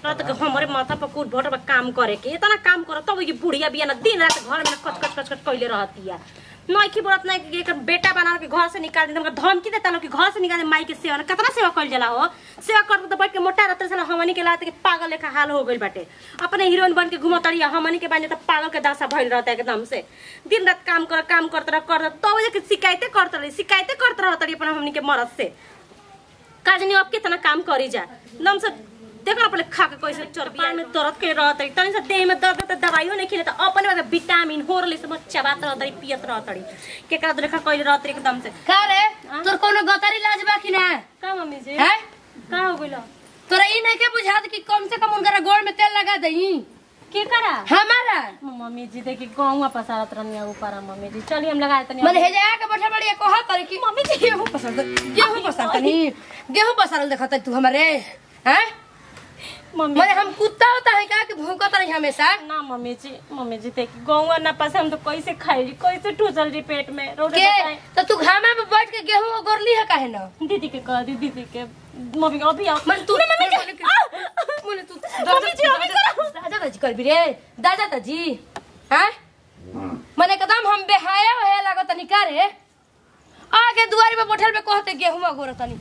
रात के हमारे माथा पर कूट भट काम करे के इतना काम करो तब ये बुढ़िया बिया ना दिन रात घर में ना कच कच कच कच कैले रहती है नइखी बोलत नहीं कि एकर बेटा बना के घर से निकाल दे हमका धमकी देता ना कि घर से निकाल दे माई के सेवा ना कितना सेवा कइल जाला हो सेवा करते तो बैठ के मोटा रहते साला हमनी के लाते के पागल लेखा हाल हो गइल बाटे अपने हीरोइन बन के घुमतड़िया हमनी के बाने तो पागल के दशा भइल रहता एकदम से दिन रात काम कर काम करत रह कर तब जे के शिकायतें करत रही शिकायतें करत रहतड़ी अपन हमनी के मरद से काजनी अब कितना काम करी जा एकदम से देखो अपने खा के कैसे चर्बी में दर्द के रहत है तनी से देह में दर्द त दवाइयो नहीं खिले त अपने में विटामिन होरली से चबात रहत है पियत रहत है केकरा देखा कइले रहत एकदम से का रे तोर कोनो गतारी लाज बा कि ना का मम्मी जी हैं का हो गइल तोरा ई नहीं के बुझात कि कम से कम उनका गोड़ में तेल लगा दई के करा हमारा मम्मी जी देखी गौवा पसारत रहनी ऊपर ऊपर मम्मी जी चलिए हम लगाए तनी मन हे जाया के बैठा बड़ी कहा करे कि मम्मी जी गेहूं पसार दे गेहूं पसार तनी गेहूं पसारल देखत तू हमरे हैं मम्मी मने हम कुत्ता होता है का कि भूखत रही हमेशा ना मम्मी जी मम्मी जी देखी गौवा ना पस हम तो कैसे खाई कैसे ठूसल जी पेट में रोड के तो तू घामा में बैठ के गेहूं गोरली है काहे ना दीदी के कह दी दीदी के मम्मी अभी आओ मन तू मम्मी मने जी के- मने तू मम्मी जी, अभी करो। दादा दादी कर भी रे दादा दादी हैं मने एकदम हम बेहाया है लागत तनी का रे आगे दुआरी पे बैठल पे कहते गेहूं गोरत तनी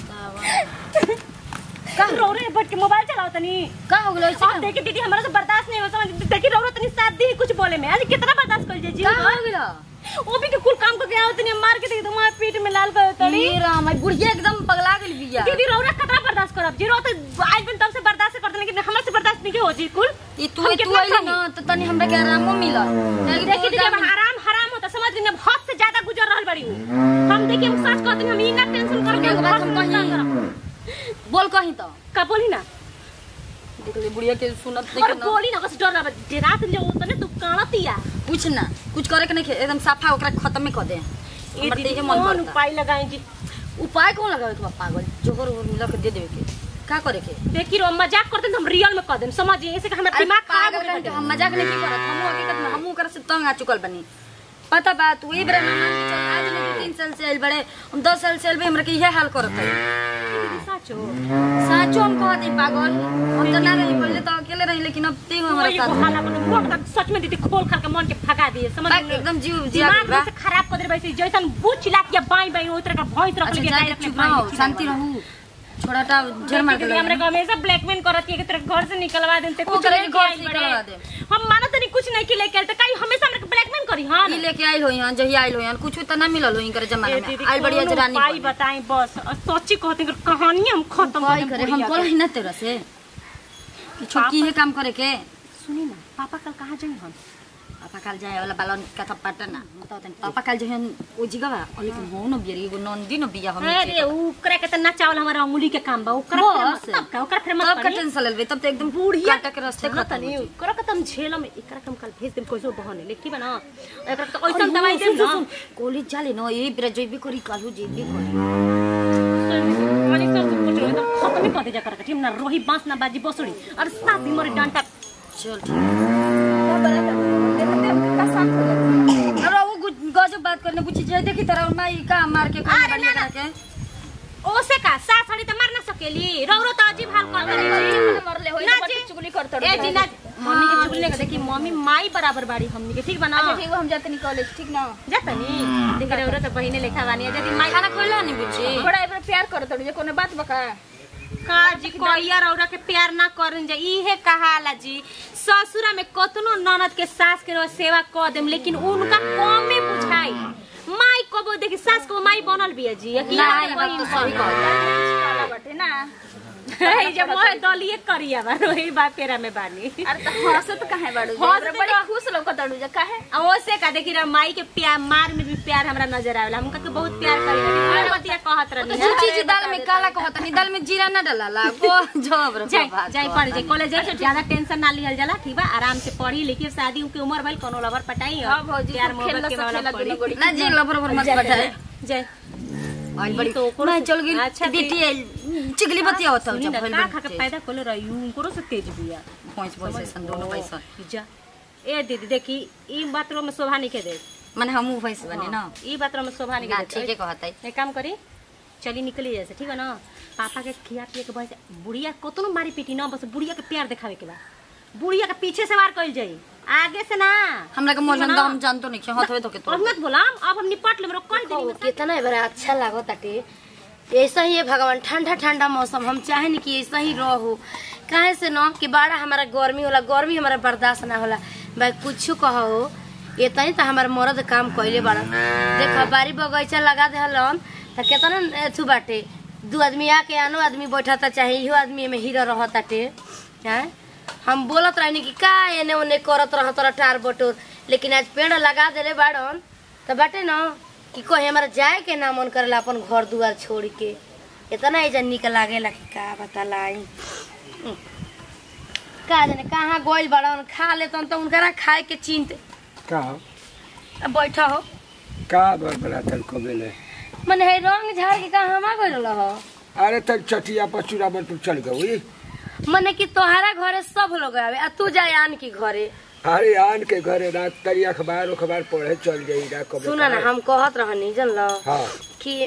का रो रहे बट के मोबाइल चलाओ तनी का हो गेलो अब देखी दीदी हमरा से बर्दाश्त नहीं हो समझ देखी रो रो तनी साथ दी कुछ बोले में आज कितना बर्दाश्त कर जी का हो गेलो वो भी के कुल काम करके आओ तनी मार के देखी तुम्हारे पीठ में लाल कर तड़ी ई राम आई बुढ़िया एकदम पगला गेल बिया दीदी रो रहा कितना बर्दाश्त करब जी रो तो आज भी तब से बर्दाश्त करते लेकिन हमरा से बर्दाश्त नहीं हो जी कुल ई तू हम तू कितना आइली खानी? ना तो तनी हमरा के आरामो मिला देखी दीदी अब हराम हराम होता समझ लीजिए हद से ज्यादा गुजर रहल बड़ी हूँ हम देखिए हम सच कहते हैं हम इना टेंशन करके एक बात हम बहुत कही नुकसान करब। बोल कही तो का बोली ना देख ले बुढ़िया के सुनत नहीं और के ना बोली ना बस डर रहा रात जो होता ना तू कानतिया कुछ ना कुछ करे के नहीं खे- एकदम साफा ओकरा खत्म कर दे ये हमर दीदी देखे मन कौन करता उपाय लगाए जी उपाय कौन लगावे तुम पागल जोकर ओकर मिला के दे देवे के का करे के देखी रो मजाक करते हैं तो हम रियल में कर देम समझिए ऐसे कि हमारा अरे दिमाग खराब हो पागल गया कहीं हम मजाक नहीं करत हमहू हकीकत में हमहू ओकरा से तंग आ चुकल बनी पता बा तू ई बेरा ना मान के चल आज नहीं तीन साल से आइल बड़े हम दस साल से आइल बे हमरा के इहे हाल करत है साचो साचो हम कहत हई पागल हम तो ना रही पहले तो अकेले रही लेकिन अब ते हमारा वही साथ बहाना बनो मोट तक सच में दीदी खोल खा के मन के भगा दिए समझ बाक एकदम जीव जिया दिमाग बा में से खराब कर दे वैसे जैसन बूझ चिल्ला के बाई बाई ओई तरह का भौंस रख अच्छा लिए जा चुप रहो शांति रहू छोड़ाटा झर मार के दीदी हमरा को हमेशा ब्लैकमेल करत है कि तेरे घर से निकलवा देन ते वो कुछ करे नहीं कि घर घर से निकलवा दे। हम मानत नहीं कुछ नहीं कि लेके आइल त काई हमेशा हमरा के ब्लैकमेल करी हां ई लेके आइल होई हन जही आइल होई हन कुछ तो ना मिलल होई करे जमाना में आइल बढ़िया जरानी भाई बताई बस और सोची कहते हैं कि कहानी हम खत्म भाई कर करे हम बोल ही ना तेरा से कि छोटकी है काम करे के सुनी ना पापा कल कहाँ जाई हम पापा काल जाए वाला बालन का था पटना बताओ तनी पापा काल जो है ओ जिगवा लेकिन हो न बिया एगो नंदी न बिया हम अरे ओकरा के त ना चावल हमारा अंगुली के काम बा ओकरा बस। फेमस तब का ओकरा फेमस तब का टेंशन लेबे तब तो एकदम बुढ़िया काटा के रास्ते खत्म खत्म नहीं हो ओकरा के तुम झेल में एकरा के हम कल भेज देम कैसो बहने लेकिन बना एकरा के ऐसा दवाई देम ना कॉलेज जाले न ए बेरा जइबे करी कालू जइबे करी वाली सर तुम कुछ एकदम खत्म ही कर दे जा कर के ना रोही बांस ना बाजी बसुड़ी और साथ भी मोरे डांटा चल अरे वो गु- गजब बात करने कुछ जे देखी तरह माई का मार के कोई अरे बढ़िया ना, ना। करके ओसे का सास साड़ी त मार ना सकेली रौरो त अजीब हाल कर देली मरले होई ना तो जी। बड़ी चुगली करत ए जी ना मम्मी के चुगली के देखी मम्मी माई बराबर बाड़ी हमनी के ठीक बना अच्छा ठीक बा, हम जाते नहीं कॉलेज ठीक ना जातनी देख रौरो त बहिने लेखा बानी यदि माई खाना खोला नहीं बुझी बड़ा एबर प्यार करत हड़ी जे कोनो बात बका का जी कोइया रौरा के प्यार ना करन जा इहे कहाला जी ससुरा में कतनो ननद के सास के रहो सेवा क देम लेकिन उनका कमे बुझाई माई कबो देखी सास को माई बनल बिया जी कि ना, यहाँ ई पे बात कोई तो इंसान सही कहता वाला बाटे ना है जब मोह दलिए करिया बा रोही बा पेरा में बानी अरे त हंसत काहे बाड़ू जे? हंसत हमरा बड़ी तो- खुश लौकत हड़ू जे काहे आ ओसे का देखी रे माई के प्यार मार में भी प्यार हमरा नजर आवेला हमका के बहुत प्यार करी बतिया कहत रहनी तो चीज दाल में काला कहता नहीं दाल में जीरा ना डाला को जब रे जाई बाबा, जाई पढ़ जाई कॉलेज जाई से ज्यादा टेंशन ना लिहल जाला ठीक बा आराम से पढ़ी लिखी शादी के उम्र भइल कोनो लवर पटाई और हां भौजी प्यार खूब मोहब्बत खेलला के सब वाला खेला पढ़ी गुड़ी गुड़ी ना जी लबर लबर मत बैठाए जय आइल बड़ी तो ओकरो मैं से- चल गई अच्छा, बेटी आइल चिगली बतिया होता सुनी जब ना भइल का खा के बड़ी पैदा कोले रही उनको से तेज बिया पांच पैसे सन दोनों पैसा जा ए दीदी देखी ई बात रो में शोभा नहीं के दे माने हमहू पैसे बने ना ई बात रो में शोभा नहीं ना के ठीक है दे कहता है एक काम करी चली निकली जैसे ठीक है ना पापा के खिया पिए के बस बुढ़िया कोतनो मारी पीटी ना बस बुढ़िया के प्यार दिखावे के बा बुढ़िया के पीछे से वार कइल जाई आगे से ना हमरा के मन हम जानतो नहीं कि हाथवे धोके अब मत बोलाम अब हम निपट लेम कह ओ, देनी कितना बड़ा अच्छा लागो ताटे ऐसा ही है भगवान ठंडा ठंडा मौसम हम चाहे नहीं कि ऐसा ही रहो काहे से न कि बड़ा हमारा गर्मी होला गर्मी हमारा बर्दाश्त ना होला भाई कुछ कहो इतना ही तो हमारा मर्द काम कैले बड़ा देख बारी बगीचा लगा दे हलन तो कितना एथु बाटे दू आदमी आके आनो आदमी बैठता चाहे इहो आदमी में हीरो रहताटे हैं हम बोलत रहनी कि का एने ओने करत रहत रह टार बटोर लेकिन आज पेड़ लगा देले बाड़न तो बाटे न कि कहीं हमारा जाए के ना मन करेला अपन घर दुआर छोड़ के इतना एजा निक लागेला कि का बतालाई हम्म। का जाने कहाँ गोइल बड़न खा लेतन तो उनकरा खाए के चिंत का अब बैठा हो का बड़ा तलको बेले मने है रंग झाड़ के कहाँ हमा गइल हो अरे तल चटिया पर चूड़ामन पर चल गई मने कि तोहरा घरे सब लोग आवे आ तू जाए आन की घरे अरे आन के घरे रात तरी अखबार उखबार पढ़े चल जाई ना कबे सुना ना हम कहत रहनी जनल हाँ कि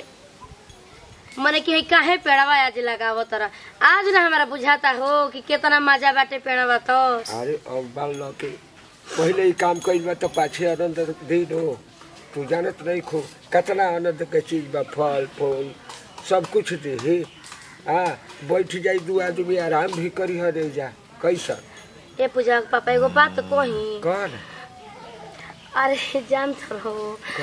मने कि है काहे पेड़वा आज लगावो तरा आज ना हमारा बुझाता हो कि कितना मजा बाटे पेड़वा तो अरे अब बाल ल के पहले ही काम कइल बा तो पाछे आनंद दिन हो तू जानत नहीं खो कितना आनंद के चीज बा फल फूल सब कुछ दे हाँ बैठ जाई दू आदमी आराम भी करी हरे जा कैसा ए पूजा के पापा एगो बात कही कर अरे जान रहो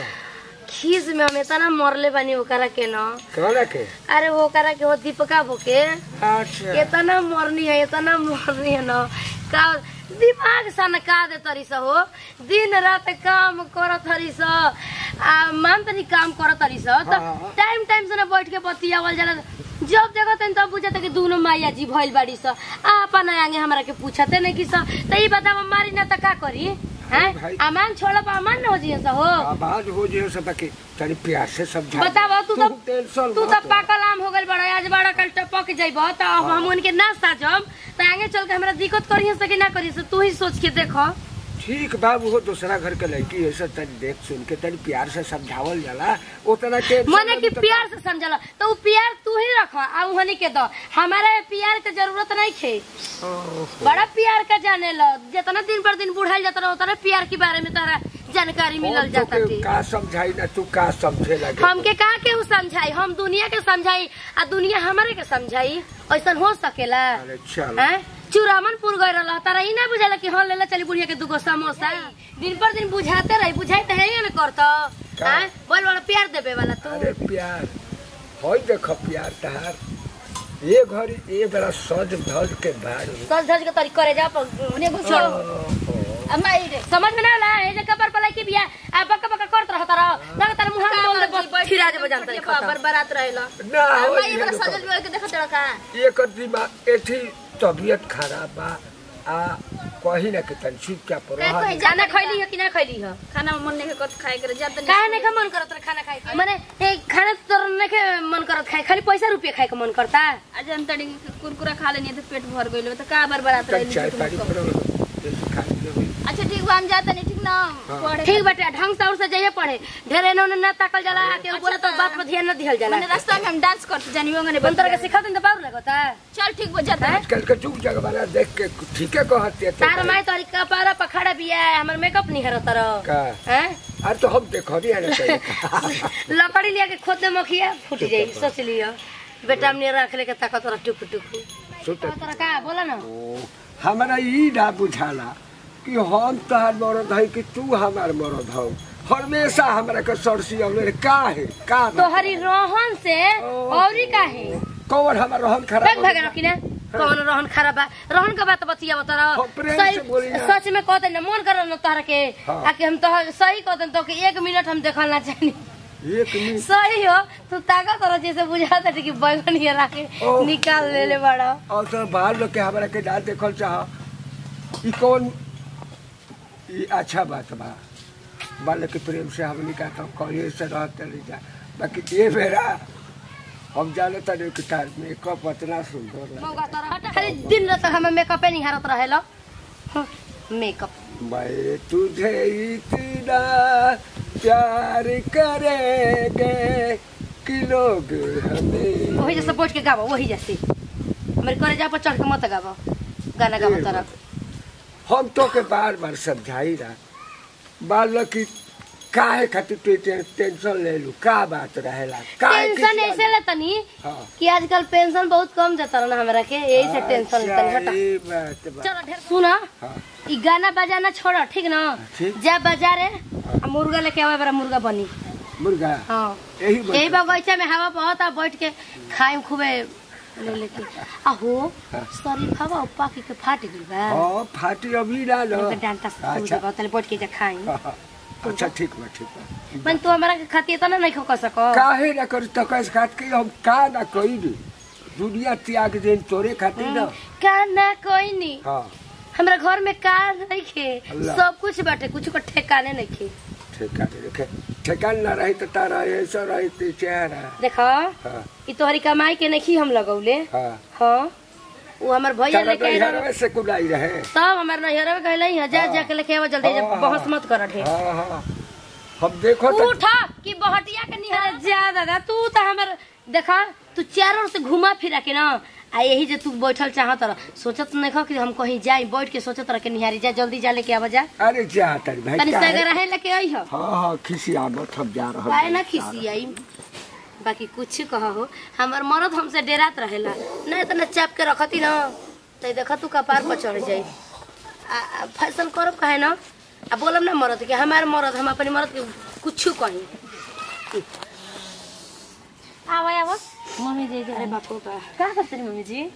खीस में हम इतना मरले बानी ओकरा के न कहना के अरे वो ओकरा के वो दीपका बोके अच्छा इतना मरनी है इतना मरनी है न का दिमाग सनका दे तरी स हो दिन रात काम करत हरी स आ मान तनी काम करत हरी स त हाँ। टाइम टाइम से न बैठ के बतियावल जाला जब देखत हन तब बुझत कि दोनों माया जी भइल बाड़ी स आ अपन आगे हमरा के पूछते नहीं कि स त ई बताव मारी ना त का करी हैं भाई। अमान छोड़ब अमान न हो जिए स हो आवाज हो जे सब के तनी प्यार से समझा बतावा तू तो टेंशन तू तो मत ले। पाकल आम हो गइल बड़ा आज बड़ा कल टपक जइब त अब हम उनके ना साजब त आगे चल के हमरा दिक्कत करी से कि ना करी से तू ही सोच के देख ठीक बाबू हो दूसरा घर के लड़की ऐसा तनी देख सुन के तनी प्यार से समझावल जाला उतना के मने कि प्यार से समझल तो उ प्यार तू ही रख आ उहनी के दो हमारे प्यार के जरूरत नहीं खे बड़ा प्यार का जाने लो जितना दिन पर दिन बुढ़ाई जाता रहो उतना प्यार के बारे में तारा जानकारी मिलल जाता थी का समझाई ना तू का समझे लगे हमके का के उ समझाई हम दुनिया के समझाई आ दुनिया हमारे के समझाई ऐसा हो सकेला अरे चल हैं? चूरामनपुर गए रहा तारा ई ना बुझाला कि हाँ लेला चली बुढ़िया के दुगो समोसा दिन पर दिन बुझाते रही बुझाई तो है ही ना करता का? हैं? बोल बड़ा प्यार देवे वाला तू अरे प्यार होई देख प्यार तहार ये घड़ी ये बड़ा सज धज के बारू सज धज के तरी करे जा पर उन्हें घुसो अम्मा ई रे समझ में ना आला ए जे कपर पलाई के बिया आ बक्का बक्का करत रहत रह ना तारा मुंह में बोल दे बस फिर आज बजान तरी खत्म बरबारात रहेला ना अम्मा होई ई ये बड़ा देखो। सजल बिगड़ के देखत रहा का ये कर दिमाग एठी तबीयत खराब बा आ कही ना कि तन चुपचाप नहीं, रह कहीं खाना खैली है कि ना खैली है खाना में मन नहीं कत खाए करे जात काहे नहीं खा मन करत रह खाना खाए के? माने ए खाना तो नहीं के मन करत खाए खाली पैसा रुपया खाए के मन करता आज हम तड़ी कुरकुरा खा लेनी तो पेट भर गइल तो का बरबारात तन रहेली चाय झूठ पानी मत कहो। पर जैसे खा लेबे। अच्छा ठीक बा हम जाता नहीं ठीक ना पढ़े ठीक बाटे ढंग से और से जाइए पढ़े ढेर एने ओने ना ताकल जाला के बोले तो अच्छा, बात पर ध्यान ना दिहल जाला मैंने रास्ता में हम डांस करते जानी होंगे बन तरह के सिखा दिन तो बाउर लगता चल ठीक बा जाता है आजकल के चुप जगह वाला देख के ठीके कहते तार माई तोरी कपारा पखाड़ा बिया हमर मेकअप नहीं हर तरह का हैं अरे तो हम देखो नहीं है ना कहीं। लकड़ी लिया के खोद दे मखिया फूट जाई सोच लियो बेटा हमने रख ले के ताकत रह टुक टुक सुत तरह का बोला ना ओ, हमरा ई ना बुझाला कि हम तहार मरद है कि तू हमार मरद हो हमेशा हमरा के सरसी अवले का है का बा? तोहरी रोहन से औरी काहे कौन हमार रहन बैग खराब भागे ना कि ना कौन रहन खराब बा रहन का बात बतिया बता हाँ, प्रेम से बोली ना। सच में कहते ना मन कर ना तोहरा के हाँ। आके हम तो सही कहते तो कि एक मिनट हम देखल ना चाहिए एक मिनट सही हो तू ताकत रह जैसे बुझाता कि बैगन ये राके ओह। निकाल ले ले बड़ा और तो बाहर लोग के हमरा के डाल देखल चाह ई कौन ई अच्छा बात बा बाल के प्रेम से हमनी का तो कहिए से रहते नहीं जा बाकी ये बेरा हम जाने तने कि तार मेकअप इतना सुंदर लगे मौका तो रहता खाली दिन रात हमें मेकअप नहीं हारत रहेला हाँ, मेकअप मैं तुझे इतना प्यार करेंगे किलोगे हमें वही जैसे बैठ के गावो वही जैसे मेरे करे जा पर चढ़ के मत गावो गाना गावो तरफ हम तो के बार बार समझाई रहा बाल की काहे खातिर तू टे- टेंशन ले लू का बात रहेला काहे टेंशन खिसिया ऐसे लेतनी हाँ। कि आजकल पेंशन बहुत कम जाता ना हमरा के यही से टेंशन लेतनी हटा सही बात बा चलो ढेर सुना हाँ ई गाना बजाना छोड़ ठीक ना ठीक। जा बाजारे आ मुर्गा लेके आवे बड़ा मुर्गा बनी मुर्गा हाँ यही यही बात बगीचा में हवा बहुत आ बैठ के खाए खूबे ले लेके आ हो हाँ। शरीर हवा पाकी के फाट गइल बा हाँ फाटी अभी ना लो ओके डांटा से तू अच्छा देबा तले बैठ के जा खाई हाँ, हाँ। अच्छा ठीक बा ठीक बा मन तू हमरा के खाती तना नहीं खो सको काहे ना कर तकस खात के हम का ना कही दी दुनिया त्याग देन तोरे खातिर ना का ना कोई नहीं हाँ हमरा घर में का नहीं खे अल्लाह। सब कुछ बाटे कुछ को ठेकाने नहीं खे ठेकान रखे ठेकान ना रही तो तारा ऐसा रही तो चेहरा देखो हाँ ई तोहरी कमाई के नहीं हम लगौले हाँ हाँ वो हमर भैया तारा लेके तो आइल यहाँ रहल। में से कुदाई रहे तब हमर नैहर में कहले हैं जा हाँ। जाके लेके आवा जल्दी जा हाँ, बहस हाँ। मत कर ढेर हाँ हाँ हम देखो तो उठ कि बहटिया के निहर जा दादा तू तो हमर देखा तू चारों ओर से घुमा फिरा के ना आ यही जे तू बैठल चाहत रह सोचत नहीं खा कि हम कहीं जाई बैठ के सोचत रह के निहारी जा जल्दी जा लेके आवा जा अरे जा तारी भाई तनी काहे- सगर रहे लेके आई हो हाँ हाँ खिसिया मत हम जा रहे काहे ना खिसी आई बाकी कुछ कह हो हमर मरद हमसे डेरात रहेला ना इतना चाप के रखती ना तो देखा तू कपार पर चढ़ जाई आ, आ, फैशन करब काहे ना आ बोलब ना मरद के हमार मरद हम अपने मरद के कुछ कहीं आवा आवा मम्मी जी अरे बापू बा का करते रही मम्मी जी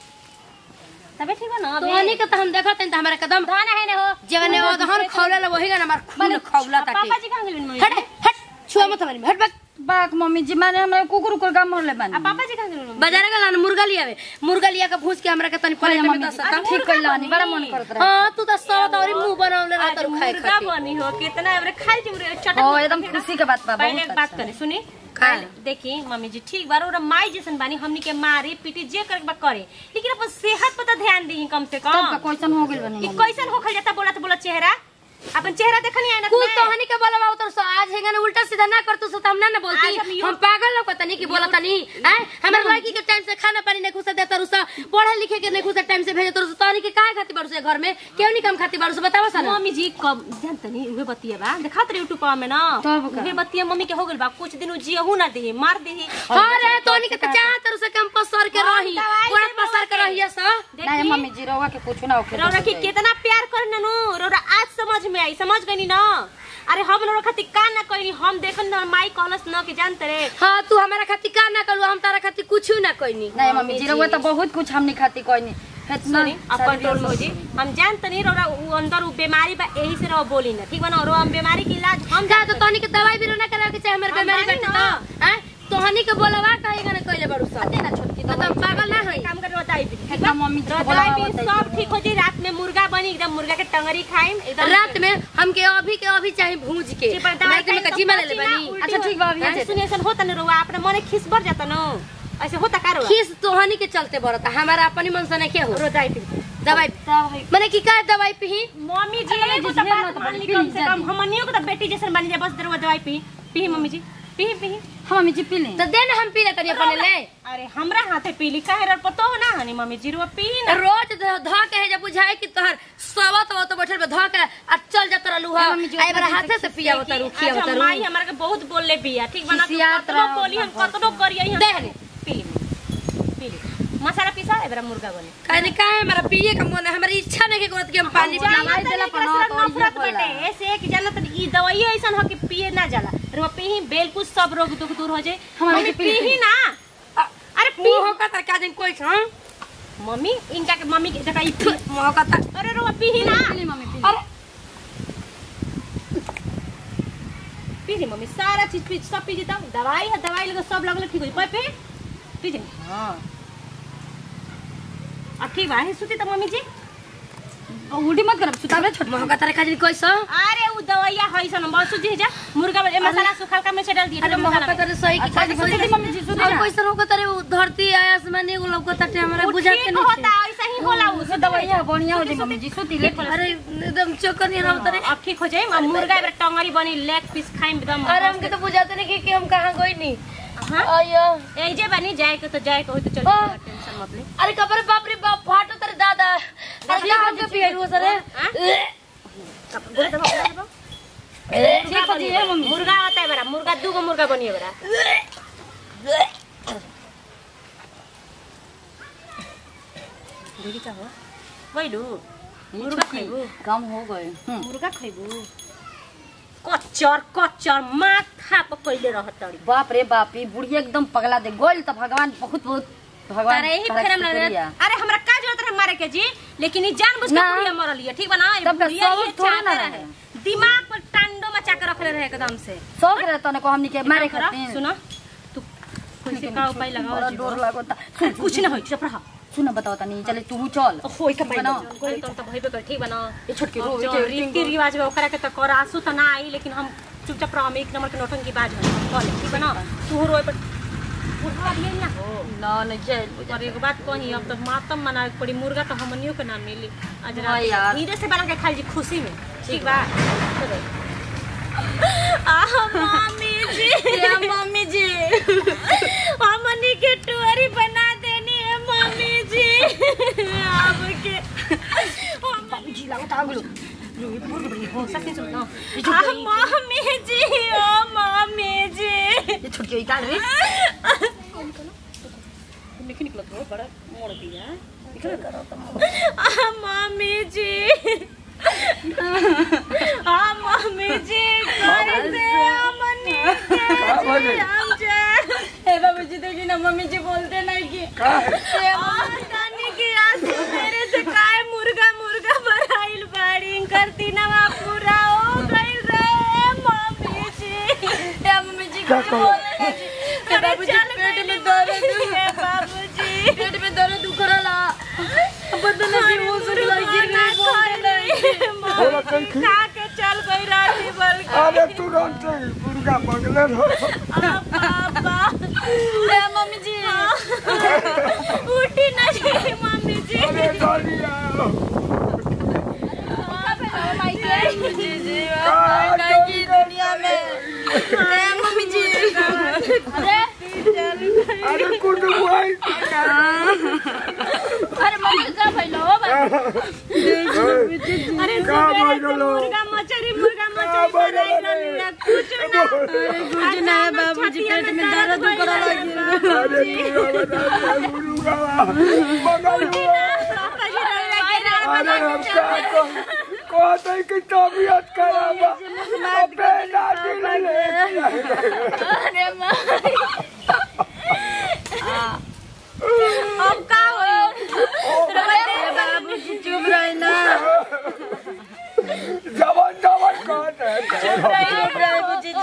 तबे ठीक बा ना तो हनी के तो हम देखत हन त हमरा कदम धान है ने हो जगने वो दहन खौला वही ना हमार खून खौला ताटे पापा जी कहां गेलिन मम्मी हट हट छुआ मत हमारी हट बक बाक मम्मी जी माने हमरा कुकुर उकुर काम मोरले आ बानी पापा जी कहां गेलिन बाजार गला ना मुर्गा लियावे मुर्गा लिया के भूज के हमरा के तनी प्लेट में मम्मी दस जी, सता ठीक कइला बानी बड़ा मन करत रहे हां तू तो सब तोरी मुंह बनावले रह आज तर खाए मुर्गा खाती बनी हो कितना एवरे खाई जुरे चटक हो एकदम खुशी के बात बा पहले बहुत एक बात अच्छा। करे सुनी का? पहले देखी मम्मी जी ठीक बार और माई जैसन बानी हमनी के मारी पीटी जे करे के बा करे लेकिन अपन सेहत पर तो ध्यान दी कम से तब का कम क्वेश्चन हो गेल बानी कि कैसन होखल जाता बोला तो बोला चेहरा अपन चेहरा देखनी है ना कुल तो हनी के बोलबा उतर सो आज हेगन उल्टा सीधा ना कर तू सो हम ना ना बोलती आज हम यू- हम पागल लोग तनी की बोला तनी हैं हमर लड़की के टाइम से खाना पानी नहीं खुसा देता रुसा पढ़े लिखे के नहीं खुसा टाइम से भेजे तो तनी के काहे खाती बारू से घर में क्यों नहीं काम खाती बारू से बतावा सा ना मम्मी जी कब जानत नहीं उहे बतिया बा देखा तो यूट्यूब में ना तब का? उहे बतिया मम्मी के हो गेल बा कुछ दिन जियहू ना दी मार दी अरे तोनी के तो चाहत रुसा कैंपस सर के हम रही दवाई पूरा देबो पसर के के। रहिया सा नहीं मम्मी जी रहुआ के कुछ ना होके रौरा की कितना प्यार कर ननु रौरा आज समझ में आई समझ गई ना अरे हम रौरा खातिर का ना कहनी हम देखन ना माई कहलस न कि जानते रे हाँ तू हमारा खातिर का ना करू हम तारा खातिर कुछ ना कोई नहीं मम्मी जी रहुआ तो बहुत कुछ हमनी खाती कोई नहीं इतना सुनी अपन रोल में हो जी हम जानते नहीं रौरा उ अंदर उ बीमारी बा यही से रहो बोली ना ठीक बा ना रो हम बीमारी के इलाज हम का तो तोनी के दवाई भी ना करावे के चाहे हमर हम बीमारी बानी बैठे ना। तो हैं तोहनी के बोलवा कहेगा ना कइले बारू सब ना छोटकी तो तुम पागल ना हई काम कर बताई भी ठीक एकदम बा मम्मी जी को बताई बोलावा भी बताई सब भी। ठीक हो जी रात में मुर्गा बनी एकदम मुर्गा के टंगरी खाइम एकदम रात में हमके अभी के अभी चाहे भूज के जी, पर दवाई रात में खाइम तो कच्ची मारे ले पची ना, बनी उल्टी अच्छा, हो- ठीक बा, अभी आ हाँ, जाते। सुनिए ऐसा होता ना रोवा अपने मने खिस भर जाता ना ऐसे होता का रोवा खीस तोहनी के चलते बरता हमारा अपनी मन से नहीं के हो रोजाई फिर दवाई माने की का दवाई पी मम्मी जी मम्मी एगो जी, तो ढेर बात ना तो मान ली पी कम ली से जा कम दी। हमनियो को तो बेटी जैसन बनी जाए बस दरवा दवाई पी पी मम्मी जी पी पी हाँ मम्मी जी पी ले तो दे ना हम पी ले तनी अपने ले अरे हमरा हाथे पीली काहे रे पतो हो ना हनी मम्मी जी रो पी ना रोज ध ध के है जब बुझाए कि तोहर सवत हो तो बैठल बा ध के आ चल जात रहलू हा मम्मी जी, आई बरा उतना हाथे से पिया होता रू खिया अच्छा, होता माई रू हमरा के बहुत बोलले बिया ठीक बना खिसियात कतनो रहो, बोली हम अपन कतनो करिए हम दे हने। पी पी मसाला पीसा है बरा मुर्गा बने काहे ने काहे हमारा पिए का मन है हमारी इच्छा नहीं के करत कि हम पानी जाना पिए दवाई तनी देला एकरा पर से ना तो नफरत इहे बाटे होला। ऐसे कि जाना तनी ई दवाई ऐसन हो कि पिए ना जाला रो पी ही बेलकुल सब रोग दुख दूर हो जाए हमारे मम्मी के पी पी ही ना अरे पी मुंह का तर का दिन कोई हां मम्मी इनका के मम्मी के देखा ई पी मुंह का तर अरे रो पी ही ना पी ली मम्मी पी ली। अरे पी जी मम्मी सारा चीज पी सब पी जीता दवाई है दवाई लगे सब लगल ठीक हो जाए पे पी जी हाँ अब ठीक बा है सुती त मम्मी जी और उल्टी मत करब सुताबे छोट मुंह का तर का दिन कोई सा अरे उ दवाइया है सन बस सुजी जा मुर्गा में मसाला सुखल का में से डाल दिए अरे मुंह का तर सही की अच्छा, खाली सुती बोली थी मम्मी जी, सुती और ना। कोई सा होगा तरे उ धरती आसमान एगो लौका तटे हमरा बुझा के नहीं होता ऐसा ही होला उ उसे दवाइया बढ़िया हो जाए मम्मी जी सुती ले अरे एकदम चक्कर नहीं रहा तरे अब ठीक हो जाए अब मुर्गा एबर टंगरी बनी लेग पीस खाइम एकदम अरे हमके तो बुझाते नहीं कि, कि हम कहाँ गई नहीं हां अयो ए जे बनी जाए के तो जाए के होई तो चल आ। टेंशन मत ले अरे कबर बाप रे बाप फाटो तेरे दादा अरे का हमके पियरू सर गोड़ दबा गोड़ दबा ठीक है जी ए मम्मी मुर्गा होता है बड़ा मुर्गा दू गो मुर्गा बनिए बड़ा देखी का हो वैलू मुर्गा खैबू कम हो गए मुर्गा खैबू कच्चर कच्चर माथा पर कैले रहत तड़ी बाप रे बाप रे बुढ़िया एकदम पगला दे गोल तो भगवान बहुत बहुत भगवान तारे ही तारा फेरम लगे शुक्रिया। अरे हमरा का जरूरत है मारे के जी लेकिन ई जानबूझ के ना। बुढ़िया मरल है ठीक बा ना ई तब का बुढ़िया सबूत ये थोड़ा ना चाहते रहे दिमाग पर टांडो मचा के रखले रहे एकदम से शौक रहता को हमनी के मारे करा, खातिर सुनो तू कैसे का उपाय लगाओ बड़ा जीवन? डर लागता अरे कुछ ना होई चुप रहा सुन बताओ तनी चले तू चल होई का बना। कोई तो तो भइबे कर ठीक बना ये छोटकी रो जो रीति रिवाज में ओकरा के तो कर आसू तो ना आई लेकिन हम चुपचाप रह एक नंबर के नोटन की बात है कॉल ठीक बना तू रोए पर बुढ़वा भी ना हो ना नहीं चल और एक बात कही अब तो मातम मनावे के पड़ी मुर्गा तो हमनियों के ना मिली आज हाँ रात यार। धीरे से बना के खाई जी खुशी में ठीक बा चलो। आह मम्मी जी क्या मम्मी जी हमनी के टुअरी बना देनी है मम्मी जी आपके मम्मी जी लागत आ गेलो हो सच्ची सुन ना आह मम्मी जी ओ मम्मी जी ये छोटकी निकाल रे निकल निकल तो बड़ा मोड़ दिया निकल आह मम्मी जी आ मम्मी जी कैसे हमनी के जी हम जाए ए बाबू जी देखी ना मम्मी जी बोलते नहीं कि तानी की आंसू मेरे से काय मुर्गा मुर्गा भराइल बाड़ी करती नवा पूरा हो गइल रे मम्मी जी ए मम्मी जी क्या कुछ कहो? बोले नहीं कि अरे बाबू जी चल पेट गइल में दर्द है बाबूजी पेट में दर्द दुख रहा पता नहीं वो सुन लगी गिर गई बोलते नहीं बोला कहीं खी- खा के चल गई राती भर अरे तुरंत मुर्गा पगले रहो पापा ए मम्मी जी उठी नहीं मम्मी जी अरे डलिया जी जी कहाँ नहीं की चल दुनिया में ए मम्मी जी अरे अरे कुछ भाई अरे मम्मी का भइलो हो अरे का सवेरे से भइलो? मुर्गा मछरी मुर्गा का मछरी भइलो बनाई रे? रहली है, कुछ ना अरे कुछ ना है बाबूजी पेट में दर्द दुख रहा लगी अरे मुर्गा बना दिया, मुर्गा मगर पापा जी रहे के रात अरे हम क्या कह कहते कि तबीयत खराब है अबे दादी ने ले अरे माँ अब का होई बाबूजी चुप रहे ना जवन जवन कहते हैं चुप रहे बाबूजी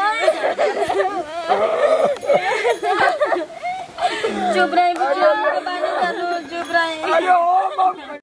चुप रहे बुझी हम लोग बानी चलो चुप रहे अरे ओ मम